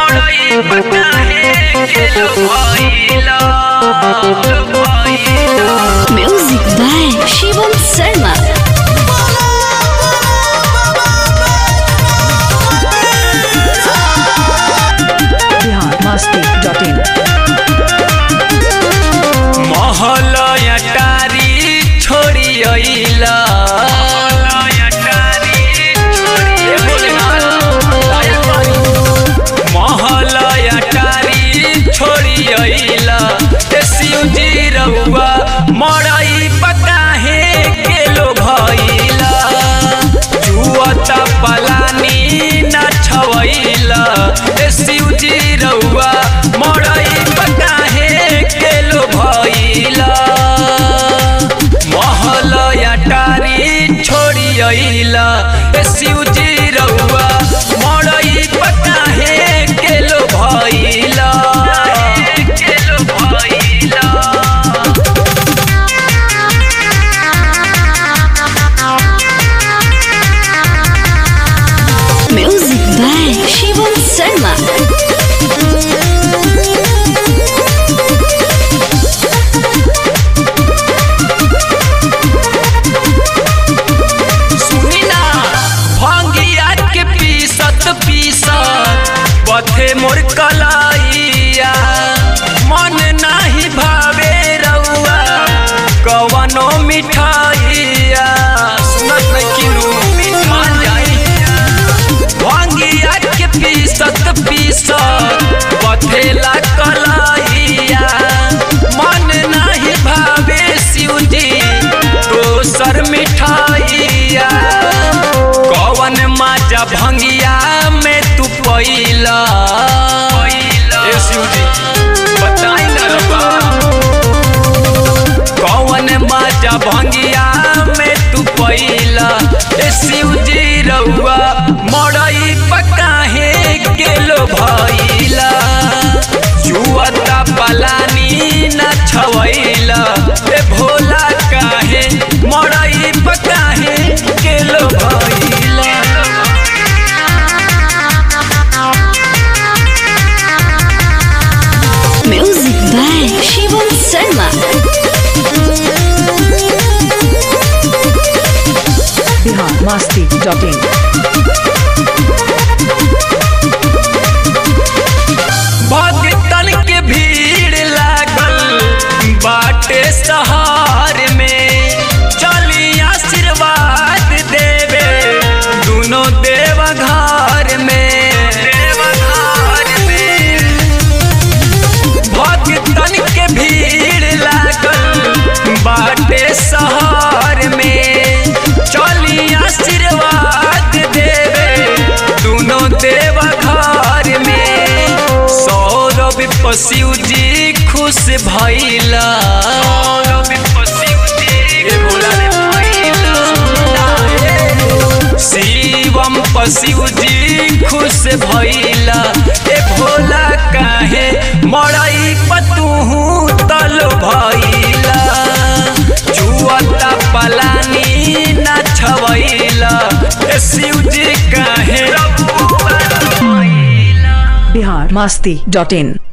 मड़ई पकाहे के लो भइला लो भइला Music by Shivam Sarma. Bihar Masti dot in महल अटारी छोड़ी अइला महल अटारी छोड़ी अइला ए शिवजी रउआ मड़ई पकाहे के लो भइला जुअत पलानी न छवइला ए शिवजी रउआ मड़ई पकाहे के लो भइला महल अटारी छोड़ी अइला ए शिवजी रउआ मड़ई पकाहे के लो भइला के लो भइला Music by Shivam Sarma. सुनी ना भंगिया के पीसत पीसत बथे मोर कलाइया मन नाही भावे रउआ कवनो मिठाइया सुनत नहीं किनु मान जाई भंगिया के पीसत पीसत बथेला कलाइया मन नाही भावे शिवजी दोसर मिठाइया कवन माजा भंगिया में तू पैला ए शिवजी बताई ना रब्बा कौन माजा भंगिया में तू पैला ए शिवजी रउआ मड़ई पकाहे गेलो भइला जुअता पलानी न छवैला ए भोला काहे मड़ई पकाहे गेलो भइला Music by Shivam Sarma. Bihar Masti dot in भक्तन के भीड़ लागल बाटे सहार में चली आशीर्वाद देवे दोनों देव घर में देवघर में भक्तन के भीड़ लागल बाटे सहार में चली आशीर्वाद देवे दोनों देव घर में सौरभ पशिव जी खुश भइला ए भोला रे भइला। शिवम पशिव जी खुश भइला ए भोला काहे मड़ई पतुहू तल भइला जुअता पलानी न छवइला ए शिवजी काहे बिहार मस्ती डॉट इन